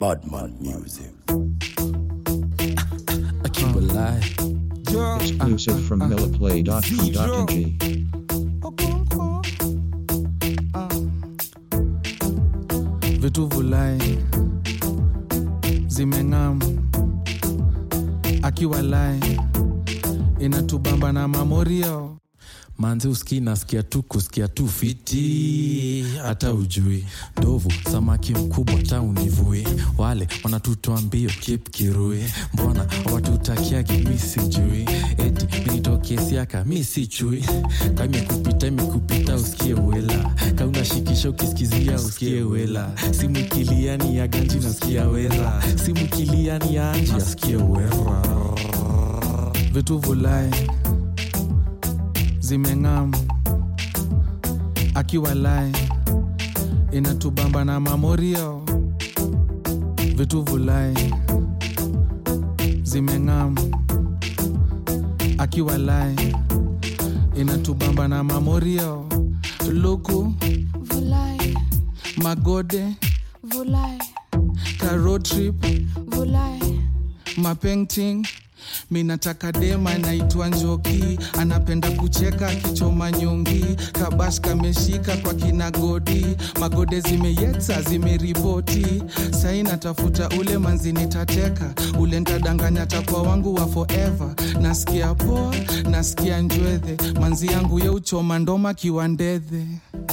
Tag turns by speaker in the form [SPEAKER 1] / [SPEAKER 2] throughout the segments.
[SPEAKER 1] Badman Music.
[SPEAKER 2] I keep alive.
[SPEAKER 3] Exclusive from milliplay.com.ng.
[SPEAKER 2] Vitu vulai zimeng'am akiwa lai inatubamba na mamorio manzi uski nasikia tu kusikia tu fiti hata ujui ndovu samaki mkubwa ta univui wale wanatutoa mbio kip kirui mbona watutakiagi mi sijui eti minitokesiaka mi si chui ka imekupita imekupita usikie wela ka unashikisha ukisikizia usikie wela simu ikiliani ya ganji nasikia wera simu ikiliani ya anji asikie wera vitu vulai zimeng'am akiwa lai inatubamba na mamorio vitu vulai zimeng'am akiwa lai inatubamba na mamorio luku
[SPEAKER 4] Vulai,
[SPEAKER 2] magode
[SPEAKER 4] vulai,
[SPEAKER 2] road trip
[SPEAKER 4] vulai,
[SPEAKER 2] mapainting minataka dema naitwa njoki anapenda kucheka akichoma nyongi kabash kameshika kwa kinagodi magode zimeyetsa zimeripoti sai natafuta ule manzi nitateka ule ntadanganya takwa wangu wa forever nasikia poa nasikia njwedhe manzi yangu ye uchoma ndoma kiwandedhe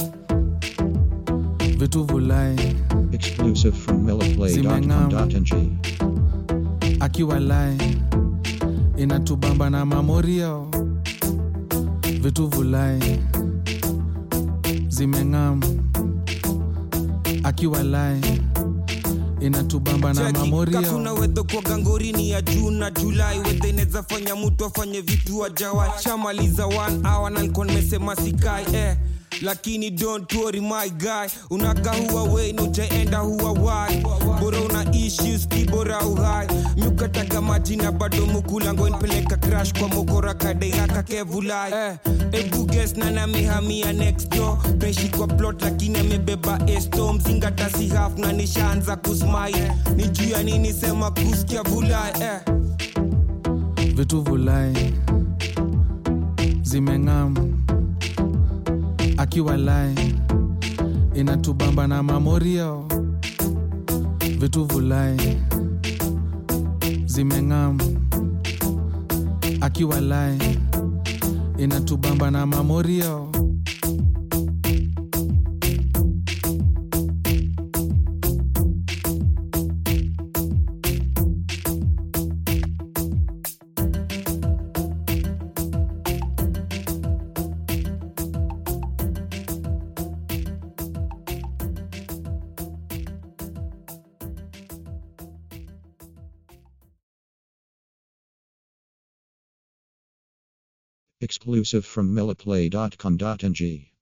[SPEAKER 2] vitu vulai
[SPEAKER 3] Exclusive from milliplay.com.ng.
[SPEAKER 2] akiwa lai inatubamba na mamorio vitu vulai zimeng'am akiwa lai inatubamba na
[SPEAKER 5] Cheki,
[SPEAKER 2] mamorio
[SPEAKER 5] kakuna wedho kwa gangorini ya juu na julai wedhe inaweza fanya mtu afanye vitu ajawai shamaliza one hour na nilikuwa nimesema sikai eh lakini don't worry my guy unaka huwa wei na ujaenda huwa wai bora una issues kibora uhai miukataga maji na bado mukulango npeleka crash kwa mokora kadeaka kevulai eh, ebuges na namihamia next door peshi kwa plot lakini amebeba esto mzingata si half na nishaanza kusmai ni juu ya nini sema kusikia vulai eh.
[SPEAKER 2] vitu vulai zimeng'am akiwa lai inatubamba na mamorio vitu vulai zimeng'am akiwa lai inatubamba na mamorio
[SPEAKER 3] Exclusive from milliplay.com.ng.